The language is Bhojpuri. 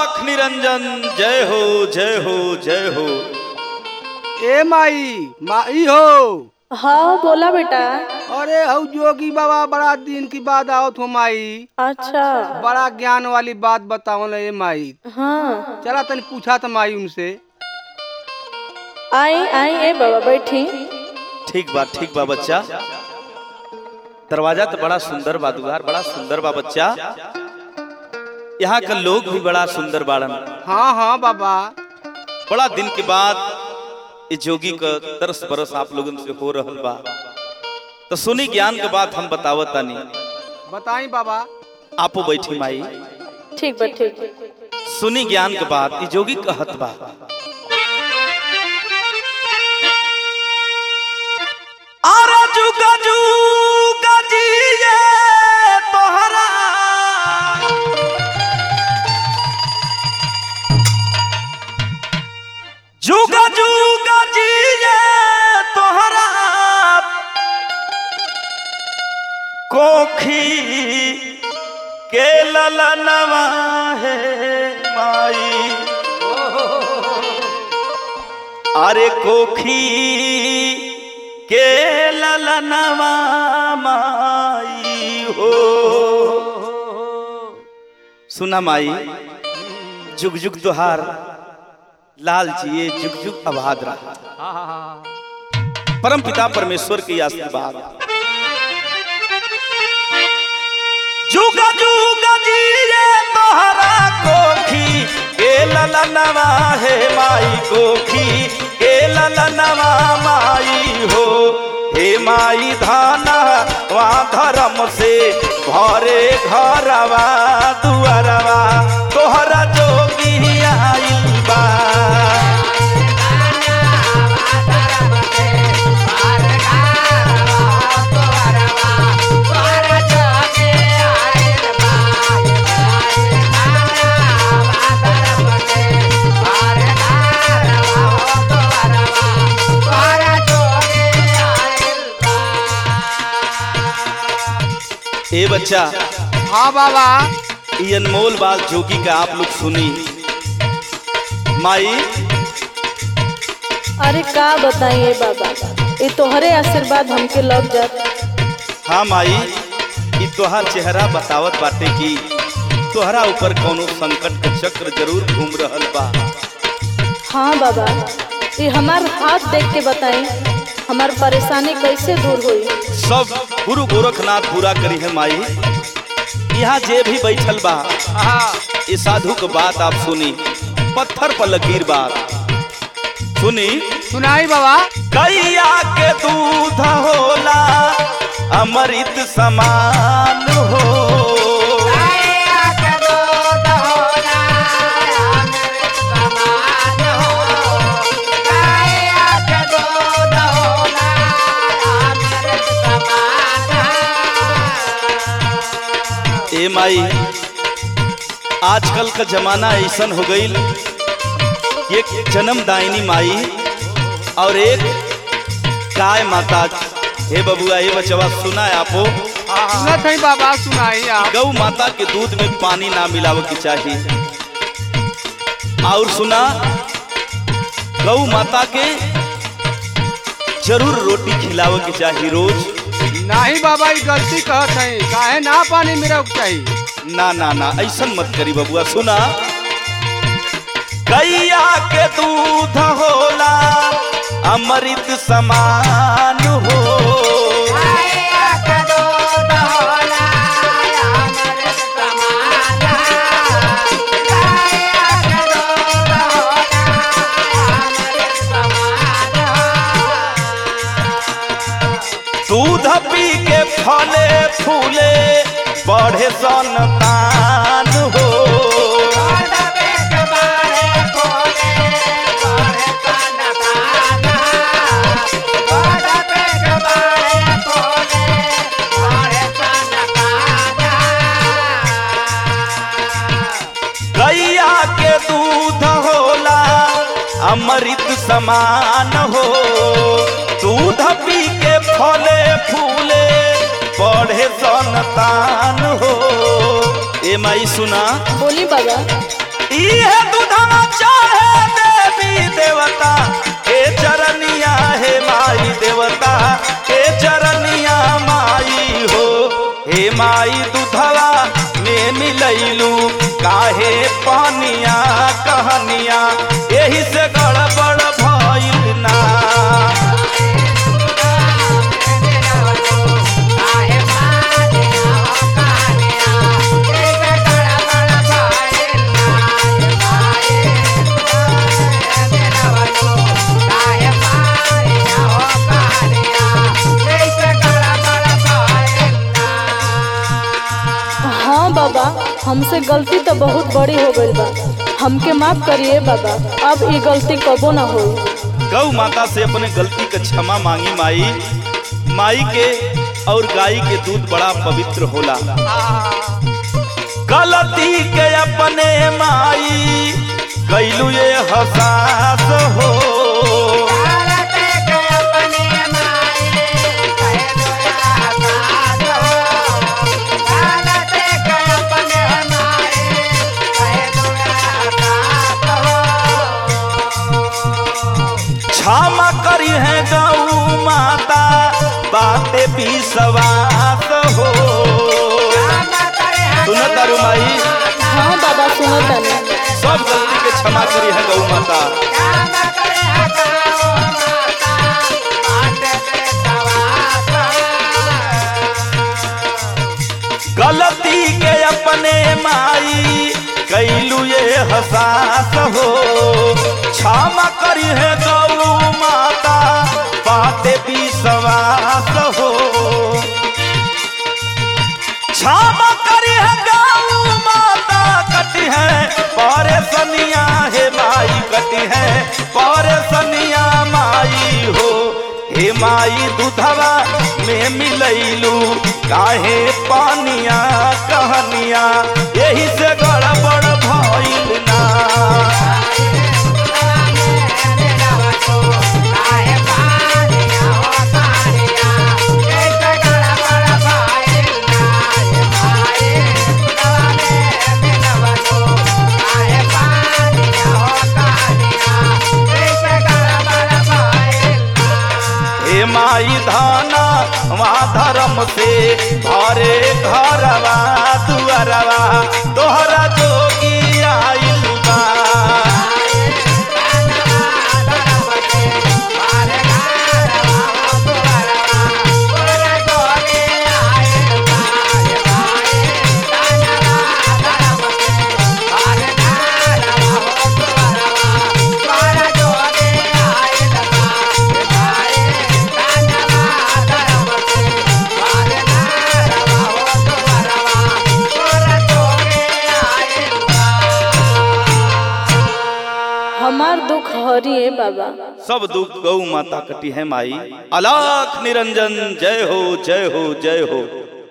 लाख निरंजन जय हो जय हो जय हो ए माई माई हो हाँ बोला बेटा अरे हऊ जोगी बाबा बड़ा दिन की बात आवत हो माई अच्छा बड़ा ज्ञान वाली बात बताओ ना ए माई हाँ चला तनी पूछा था माई उनसे आई आई ए बाबा बैठी ठीक बा ठीक बा बच्चा दरवाजा तो बड़ा सुंदर बा दुआर बड़ा सुंदर बा बच्चा यहाँ का लोग भी बड़ा सुंदर बाड़न हाँ हाँ बाबा बड़ा दिन के बाद ये जोगी का तरस बरस आप लोगन से हो रहल बा तो सुनी ज्ञान के बात हम बतावत तानी बताई बाबा आपो बैठी माई ठीक बा ठीक सुनी ज्ञान के बात ये जोगी कहत बा आरा जुगा जुगा जिए तोहरा जुगा जुगा जिए तोहरा कोखी के ललनवा है माई अरे कोखी के ललनवा माई हो सुना माई जुग जुग तुहार लाल जिए जुग जुग आबाद रहा परम पिता परमेश्वर की आशीर्वाद जुगा जुगा जिए तोहरा कोखी के ललनवा है माई कोखी के ललनवा माई हो हे माई धाना वा धर्म से भरे घरवा दुआरवा तोहरा जोगी आइल बा ए बच्चा हाँ बाबा ये अनमोल बात जोगी का आप लोग सुनी माई अरे का बताइए बाबा ये तोहरे आशीर्वाद हमके लग जात हाँ माई ई तोहार चेहरा बतावत बाटे कि तोहरा ऊपर कोनो संकट के चक्र जरूर घूम रहल बा हाँ बाबा ये हमार हाथ देख के बताई हमार परेशानी कैसे दूर हुई सब गुरु गोरखनाथ पूरा करी है माई यहाँ जे भी बैठल बा ये साधु के बात आप सुनी पत्थर पर लकीर बात सुनी सुनाई बाबा कैया के दूध होला अमृत समान हो ए माई आजकल का जमाना ऐसन हो गईल एक जन्मदायिनी माई और एक गाय माता हे बबुआ हे बचवा सुना है आपो सुनत है बाबा सुनाई आप गौ माता के दूध में पानी ना मिलावे के चाहिए और सुना गौ माता के जरूर रोटी खिलावे के चाहिए रोज नहीं बाबा ये गलती कहत है काहे ना पानी मेरा चाहिए ना ना ना ऐसा मत करी बबुआ सुना गैया के दूध होला अमृत समान हो दूध पी के फले फूले बढ़े संतान हो गैया के दूध होला अमृत समान हो दूध पी के फले फूले बढ़े संतान हो ए माई सुना बोली बाबा इहे दूधवा चाहे देवी देवता हे चरनिया हे माई देवता हे चरनिया माई हो हे माई दूधवा में मिलैलू काहे पानिया कहनिया एही से गड़बड़ भइल ना हाँ बाबा हमसे गलती तो बहुत बड़ी हो गई बा हमके माफ करिए बाबा अब ये गलती कबो ना हो गौ माता से अपने गलती का क्षमा मांगी माई माई के और गाय के दूध बड़ा पवित्र होला गलती के अपने माई कैलू ये हसास हो क्षमा करी है गौ माता बातें भी सवास हो सुनो तारू माई हाँ बाबा सुनो तनी सब गलती के क्षमा करी है गौ माता गलती के अपने माई कैलू ये हसास हो क्षमा करी है गौ माता बातें भी सवास हो क्षमा करी है गौ माता कटी है परेशानिया हे माई कटी है परेशानिया माई हो हे माई दूधवा में मिलैलू काहे पानिया कहनिया यही से गड़बड़ भइल ना हे माई धाना वहाँ धर्म से भरे घरवा दुअरवा तोहरा जोगी आइल बा हमार दुख हरिए बाबा सब दुख गौ माता कटी है माई अलाख निरंजन जय हो जय हो जय हो